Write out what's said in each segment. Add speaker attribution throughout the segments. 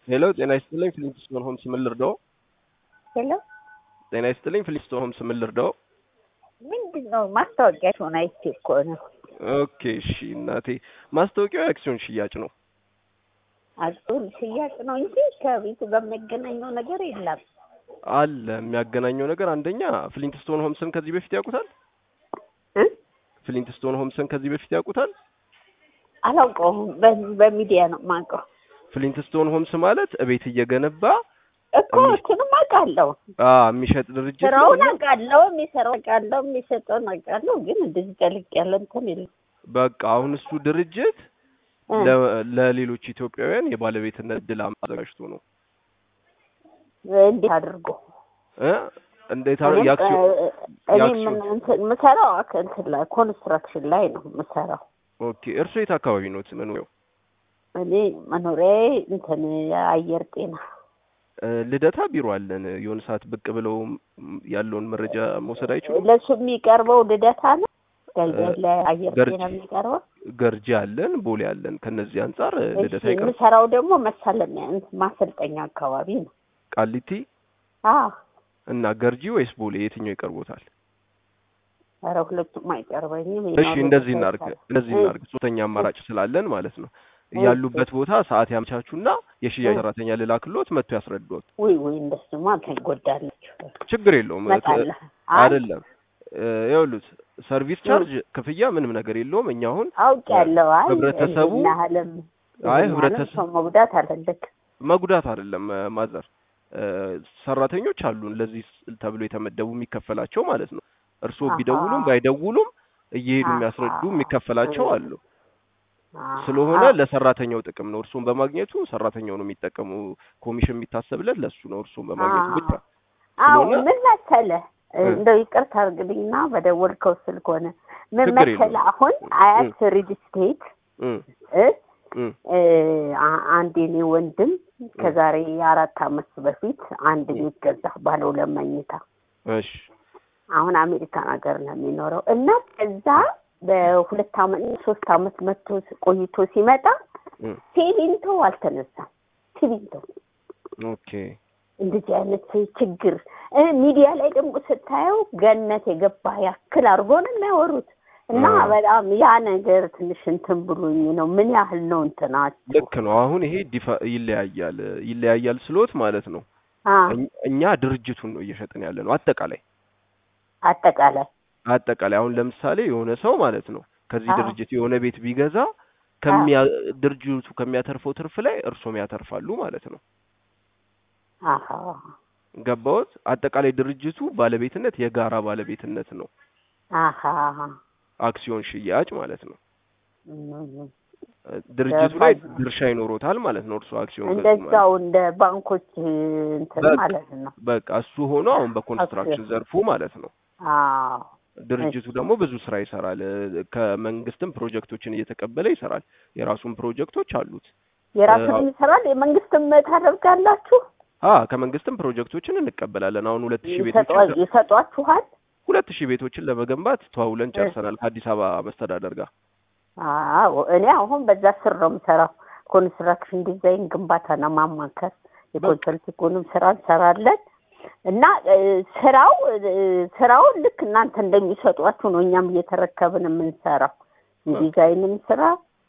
Speaker 1: ሄሎ ጤና ይስጥልኝ ፍሊንትስቶን ሆምስ ምን ልርዳው?
Speaker 2: ሄሎ
Speaker 1: ጤና ይስጥልኝ ፍሊንትስቶን ሆምስ ምን ልርዳው?
Speaker 2: ምንድን ነው ማስታወቂያቸውን አይቼ እኮ ነው።
Speaker 1: ኦኬ እሺ እናቴ ማስታወቂያው የአክሲዮን ሽያጭ ነው።
Speaker 2: አክሲዮን ሽያጭ ነው እንጂ ከቤቱ ጋር የሚያገናኘው ነገር የለም።
Speaker 1: አለ የሚያገናኘው ነገር አንደኛ ፍሊንትስቶን ሆምስን ከዚህ በፊት ያውቁታል?
Speaker 2: እ?
Speaker 1: ፍሊንትስቶን ሆምስን ከዚህ በፊት ያውቁታል?
Speaker 2: አላውቀውም። በዚህ በሚዲያ ነው የማውቀው
Speaker 1: ፍሊንትስቶን ሆምስ ማለት እቤት እየገነባ
Speaker 2: እኮ እሱንም አውቃለሁ።
Speaker 1: አ የሚሸጥ ድርጅት ነው
Speaker 2: ስራውን
Speaker 1: እና
Speaker 2: አውቃለሁ፣ የሚሰራው አውቃለሁ፣ የሚሰጠውን አውቃለሁ። ግን እንደዚህ ጠልቅ ያለ እንትን የለም።
Speaker 1: በቃ አሁን እሱ ድርጅት
Speaker 2: እ።
Speaker 1: ለ- ለሌሎች ኢትዮጵያውያን የባለቤትነት እድል አዘጋጅቶ ነው
Speaker 2: እንዴት አድርጎ
Speaker 1: እ እንዴት አረ
Speaker 2: እኔም
Speaker 1: የአክሲዮን
Speaker 2: እ- እኔ
Speaker 1: የአክሲዮን
Speaker 2: ምን እንትን የምሰራው አክ- እንትን ላይ ኮንስትራክሽን ላይ ነው የምሰራው።
Speaker 1: ኦኬ እርሶ የት አካባቢ ነው መኖሪያው?
Speaker 2: እኔ መኖሪያዬ እንትን የአየር ጤና
Speaker 1: እ፣ ልደታ ቢሮ አለን። የሆነ ሰዓት ብቅ ብለው ም- ያለውን መረጃ መውሰድ አይችሉም?
Speaker 2: ለሱ የሚቀርበው ልደታ ነው። ገ- ለአየር
Speaker 1: ገርጂ
Speaker 2: ጤና የሚቀርበው
Speaker 1: ገርጂ አለን፣ ቦሌ አለን። ከነዚህ አንጻር እ፣
Speaker 2: እሺ፣
Speaker 1: ልደታ ይቀርብ።
Speaker 2: የምሰራው ደግሞ መሳለሚያ እንትን ማሰልጠኛ አካባቢ ነው።
Speaker 1: ቃሊቲ
Speaker 2: አዎ
Speaker 1: እና ገርጂ ወይስ ቦሌ የትኛው ይቀርቦታል?
Speaker 2: ኧረ ሁለቱም አይቀርበኝም።
Speaker 1: እሺ
Speaker 2: የኖሩበት
Speaker 1: እንደዚህ እናርግ
Speaker 2: ቦታ ነው።
Speaker 1: እንደዚህ
Speaker 2: እ፣
Speaker 1: እናርግ። ሶስተኛ አማራጭ ስላለን ማለት ነው።
Speaker 2: እሺ።
Speaker 1: ያሉበት ቦታ ሰዓት ያመቻቹና የሽያጭ
Speaker 2: እ።
Speaker 1: ሰራተኛ ልላክሎት መጥቶ ያስረዱት።
Speaker 2: ውይ ውይ እንደሱማ ትጎዳለች።
Speaker 1: ችግር የለውም እ፣
Speaker 2: እመጣለሁ። አይ
Speaker 1: አይደለም እ፣ ይኸውሉት ሰርቪስ ቻርጅ ክፍያ ምንም ነገር የለውም። እኛ አሁን
Speaker 2: አውቄያለሁ። አይ
Speaker 1: ህብረተሰቡ
Speaker 2: ይህን ያህልም
Speaker 1: አይ
Speaker 2: ይህን ያህልም
Speaker 1: ህብረተሰብ
Speaker 2: ሰው መጉዳት አለልክ።
Speaker 1: መጉዳት አይደለም እ፣ ማዘር እ፣ ሰራተኞች አሉን ለዚህ ስ- ተብሎ የተመደቡ የሚከፈላቸው ማለት ነው። እርስዎ
Speaker 2: አሃ።
Speaker 1: ቢደውሉም ባይደውሉም እየሄዱ
Speaker 2: አሃ።
Speaker 1: የሚያስረዱ የሚከፈላቸው
Speaker 2: እ።
Speaker 1: አሉ። ስለሆነ ለሰራተኛው ጥቅም ነው። እርሱን በማግኘቱ ሰራተኛው ነው የሚጠቀሙ። ኮሚሽን የሚታሰብለት ለሱ ነው፣ እርሱን በማግኘቱ ብቻ።
Speaker 2: አዎ
Speaker 1: ስለሆነ-
Speaker 2: ምን መሰለህ
Speaker 1: እ።
Speaker 2: እንደው ይቅርታ አድርግልኝና በደወልከው ስልክ ሆነ ምን
Speaker 1: ችግር
Speaker 2: መሰለህ
Speaker 1: የለውም።
Speaker 2: አሁን አያት ሪል ስቴት
Speaker 1: እ
Speaker 2: እ
Speaker 1: እ
Speaker 2: እ፣ አ- አንድ የኔ ወንድም ከዛሬ አራት አመት በፊት አንድ ቤት ገዛ ባለ ሁለት መኝታ
Speaker 1: እሺ
Speaker 2: አሁን አሜሪካን ሀገር ነው የሚኖረው እና እዛ በሁለት አመት ሶስት አመት መጥቶ ቆይቶ ሲመጣ
Speaker 1: እ
Speaker 2: ሲሚንቶ አልተነሳም። ሲሚንቶ
Speaker 1: ኦኬ
Speaker 2: እንደዚህ አይነት ችግር እ ሚዲያ ላይ ደግሞ ስታየው ገነት የገባ ያክል አድርጎ ነው የሚያወሩት እና
Speaker 1: አዎ።
Speaker 2: በጣም ያ ነገር ትንሽ እንትን ብሎኝ ነው። ምን ያህል ነው እንትናቸው?
Speaker 1: ልክ ነው። አሁን ይሄ ዲፋ ይለያያል ይለያያል ስሎት ማለት ነው።
Speaker 2: አ
Speaker 1: እኝ- እኛ ድርጅቱን ነው እየሸጥን ያለ ነው። አጠቃላይ
Speaker 2: አጠቃላይ
Speaker 1: አጠቃላይ አሁን ለምሳሌ የሆነ ሰው ማለት ነው ከዚህ
Speaker 2: አዎ።
Speaker 1: ድርጅት የሆነ ቤት ቢገዛ ከሚያ ድርጅቱ ከሚያተርፈው ትርፍ ላይ እርሶም ያተርፋሉ ማለት ነው።
Speaker 2: አሀ
Speaker 1: ገባዎት? አጠቃላይ ድርጅቱ ባለቤትነት የጋራ ባለቤትነት ነው።
Speaker 2: አሀ
Speaker 1: አክሲዮን ሽያጭ ማለት ነው።
Speaker 2: እም፣
Speaker 1: ድርጅቱ ላይ
Speaker 2: ገባኝ።
Speaker 1: ድርሻ ይኖሮታል ማለት ነው። እርሱ አክሲዮን ገዙ ማለት
Speaker 2: እንደዛው እንደ ባንኮች እንትን
Speaker 1: በቃ።
Speaker 2: ማለት ነው።
Speaker 1: በቃ እሱ ሆኖ አሁን በኮንስትራክሽን ዘርፉ ማለት ነው።
Speaker 2: አዎ
Speaker 1: ድርጅቱ
Speaker 2: እሺ።
Speaker 1: ደግሞ ብዙ ስራ ይሰራል። ከመንግስትም ፕሮጀክቶችን እየተቀበለ ይሰራል። የራሱን ፕሮጀክቶች አሉት።
Speaker 2: የራሱን
Speaker 1: አዎ።
Speaker 2: ይሰራል። የመንግስትም ታደርጋላችሁ?
Speaker 1: አ ከመንግስትም ፕሮጀክቶችን እንቀበላለን። አሁን ሁለት ሺህ
Speaker 2: ይሰጧ-
Speaker 1: ቤቶችን
Speaker 2: ይሰጧችኋል?
Speaker 1: ሁለት ሺህ ቤቶችን ለመገንባት ተዋውለን ጨርሰናል ከአዲስ አበባ መስተዳደር ጋር።
Speaker 2: አዎ እኔ አሁን በዛ ስር ነው የምሰራው። ኮንስትራክሽን ዲዛይን፣ ግንባታና ማማከር የኮንሰልቲንጉንም ስራ እንሰራለን እና እ፣ ስራው እ፣ ስራውን ልክ እናንተ እንደሚሰጧችሁ ነው እኛም እየተረከብን የምንሰራው። የዲዛይንም ስራ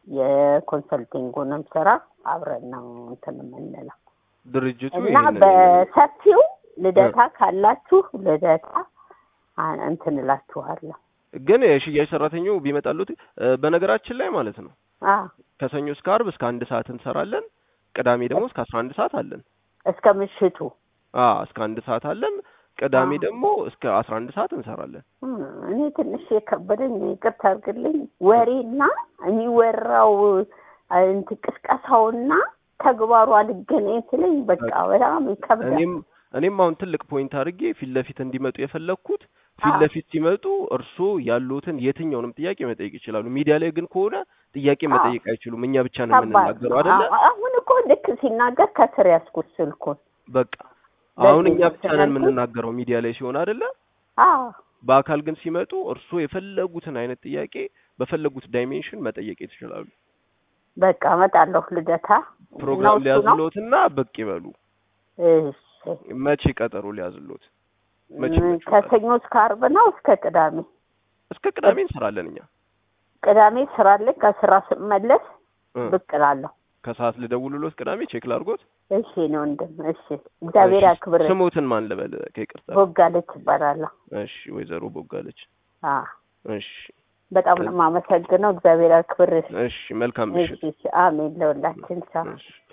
Speaker 2: የኮንሰልቲንጉንም ስራ አብረን ነው እንትን የምንለው
Speaker 1: ድርጅቱ
Speaker 2: እና
Speaker 1: ይሄንን
Speaker 2: በሰፊው ልደታ ካላችሁ ልደታ አ- እንትን እላችኋለሁ።
Speaker 1: ግን የሽያጭ ሰራተኛው ቢመጣሉት እ፣ በነገራችን ላይ ማለት ነው
Speaker 2: አ
Speaker 1: ከሰኞ እስከ አርብ እስከ አንድ ሰዓት እንሰራለን። ቅዳሜ ደግሞ እስከ አስራ አንድ ሰዓት አለን።
Speaker 2: እስከ ምሽቱ
Speaker 1: አ እስከ አንድ ሰዓት አለን። ቅዳሜ
Speaker 2: አዎ።
Speaker 1: ደግሞ እስከ አስራ አንድ ሰዓት እንሰራለን።
Speaker 2: እም፣ እኔ ትንሽ የከበደኝ ይቅርታ አድርግልኝ፣ ወሬና የሚወራው አ፣ እንትን ቅስቀሳውና ተግባሩ አልገናኝ ስለኝ በቃ በጣም ይከብዳል።
Speaker 1: እኔም እኔም አሁን ትልቅ ፖይንት አድርጌ ፊት ለፊት እንዲመጡ የፈለግኩት ፊት
Speaker 2: አዎ።
Speaker 1: ለፊት ሲመጡ እርስዎ ያሉትን የትኛውንም ጥያቄ መጠየቅ ይችላሉ። ሚዲያ ላይ ግን ከሆነ ጥያቄ
Speaker 2: አዎ።
Speaker 1: መጠየቅ አይችሉም። እኛ ብቻ ነው
Speaker 2: ከባድ
Speaker 1: የምንናገረው
Speaker 2: ነው።
Speaker 1: አይደለ?
Speaker 2: አዎ፣ አሁን እኮ ልክ ሲናገር ከስር ያዝኩት ስልኩን።
Speaker 1: በቃ አሁን
Speaker 2: በዚህ
Speaker 1: እኛ ብቻ ነን
Speaker 2: ስላልኩት-
Speaker 1: የምንናገረው ሚዲያ ላይ ሲሆን አይደለ?
Speaker 2: አዎ
Speaker 1: በአካል ግን ሲመጡ እርስዎ የፈለጉትን አይነት ጥያቄ በፈለጉት ዳይሜንሽን መጠየቅ ይችላሉ።
Speaker 2: በቃ እመጣለሁ ልደታ።
Speaker 1: ፕሮግራም
Speaker 2: እሱ ነው?
Speaker 1: ሊያዝሎትና ብቅ ይበሉ።
Speaker 2: እሺ
Speaker 1: መቼ ቀጠሮ ሊያዝሎት? መቼ
Speaker 2: ም፣
Speaker 1: መቼ
Speaker 2: ከሰኞ እስከ ዓርብ ነው እስከ ቅዳሜ?
Speaker 1: እስከ ቅዳሜ እንሰራለን እኛ።
Speaker 2: ቅዳሜ ስራ አለኝ። ከስራ ስመለስ
Speaker 1: እ፣
Speaker 2: ብቅ እላለሁ።
Speaker 1: ከሰዓት ልደውልሎት ቅዳሜ ቼክ ላድርጎት።
Speaker 2: እሺ ነው ወንድም። እሺ እግዚአብሔር
Speaker 1: እሺ፣
Speaker 2: ያክብር።
Speaker 1: ስሞትን ማን ልበል? ከይቅርታ
Speaker 2: ቦጋለች ይባላለሁ።
Speaker 1: እሺ፣ ወይዘሮ ቦጋለች።
Speaker 2: አ
Speaker 1: እሺ፣
Speaker 2: በጣም ነው የማመሰግነው። እግዚአብሔር ያክብር።
Speaker 1: እሺ፣ መልካም
Speaker 2: እሺ
Speaker 1: ምሽት።
Speaker 2: እሺ፣ አሜን ለሁላችን። ቻው
Speaker 1: እሺ